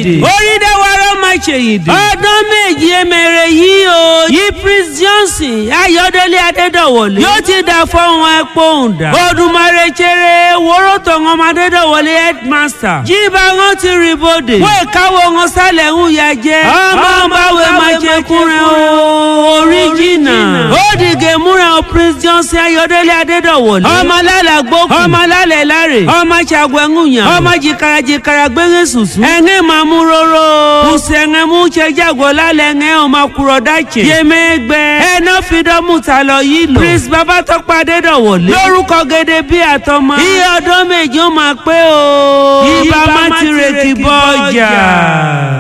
ṣèyìndè orídéwárọ́ máa ṣèyìndè ọdún méjì emèrè yìí o yí prince johnson ayọ̀délé adédọ̀wọlé yóò ti dà fọ́hún ẹ̀pọ̀ òǹdà odùmarè ṣeré wóró tọ̀hún ọmọ adédọ̀wọlé headmaster jíba wọn ti rí bòde wọ́n ìkáwọ́ wọn sálẹ̀ ń ya jẹ́ ọmọ báwo máa ṣe kúnrẹ́ o original ó dìgẹ̀ múra o prince johnson ayọ̀délé adédọ̀wọlé ọmọ alálà gbókùn ọmọ alálẹ̀ láre ọmọ ṣàgbẹ̀ngùnyàn ọmọ jìkàrà jìkàrà gbẹ̀ngẹ̀ sùsù ẹ̀ngẹ̀ máa mú róró kùsẹ̀ngẹ̀ mú ṣe jágọ̀ lálẹ́ ẹ̀ngẹ̀ ọmọ kúrọ̀ dáìtsẹ̀ yẹmẹ́gbẹ́ ẹ̀nà fìdọ́mù ta lọ yìí lò prince babatọ́pọ̀ adédọ̀wọlé lórúkọ gẹ́gẹ́ bí àtọmọ iye ọdún méjì ó máa pé o ibà má ti rèkì bọ́ ọjà.